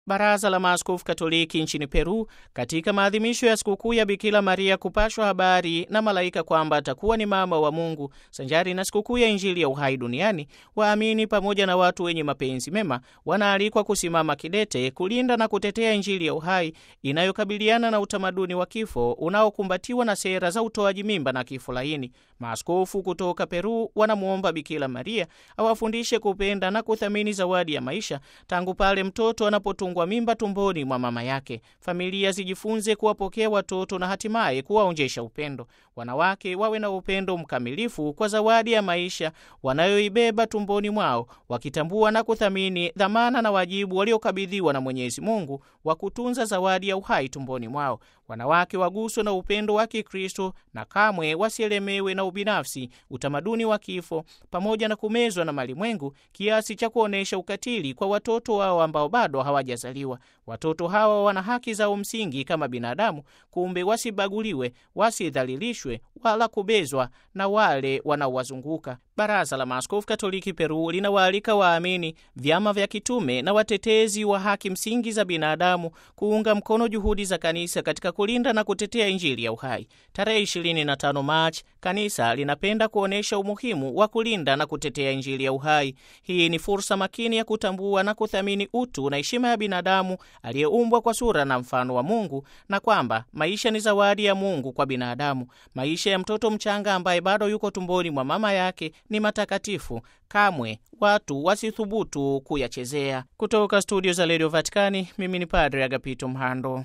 Baraza la Maaskofu Katoliki nchini Peru katika maadhimisho ya sikukuu ya Bikira Maria kupashwa habari na malaika kwamba atakuwa ni mama wa Mungu sanjari na sikukuu ya Injili ya uhai duniani, waamini pamoja na watu wenye mapenzi mema wanaalikwa kusimama kidete kulinda na kutetea Injili ya uhai inayokabiliana na utamaduni wa kifo unaokumbatiwa na sera za utoaji mimba na kifo laini. Maaskofu kutoka Peru wanamwomba Bikira Maria awafundishe kupenda na kuthamini zawadi ya maisha tangu pale mtoto anapotungwa mimba tumboni mwa mama yake. Familia zijifunze kuwapokea watoto na hatimaye kuwaonjesha upendo. Wanawake wawe na upendo mkamilifu kwa zawadi ya maisha wanayoibeba tumboni mwao, wakitambua na kuthamini dhamana na wajibu waliokabidhiwa na Mwenyezi Mungu wa kutunza zawadi ya uhai tumboni mwao. Wanawake waguswe na upendo wa Kikristo na kamwe wasielemewe na ubinafsi, utamaduni wa kifo, pamoja na kumezwa na malimwengu kiasi cha kuonyesha ukatili kwa watoto wao ambao bado hawajazaliwa. Watoto hawa wana haki zao msingi kama binadamu, kumbe wasibaguliwe, wasidhalilishwe wala kubezwa na wale wanaowazunguka. Baraza la Maaskofu Katoliki Peru linawaalika waamini, vyama vya kitume na watetezi wa haki msingi za binadamu kuunga mkono juhudi za kanisa katika kulinda na kutetea Injili ya uhai. Tarehe 25 Machi, kanisa linapenda kuonyesha umuhimu wa kulinda na kutetea Injili ya uhai. Hii ni fursa makini ya kutambua na kuthamini utu na heshima ya binadamu aliyeumbwa kwa sura na mfano wa Mungu, na kwamba maisha ni zawadi ya Mungu kwa binadamu. Maisha ya mtoto mchanga ambaye bado yuko tumboni mwa mama yake ni matakatifu, kamwe watu wasithubutu kuyachezea. Kutoka studio za redio Vatikani, mimi ni Padre Agapito Mhando.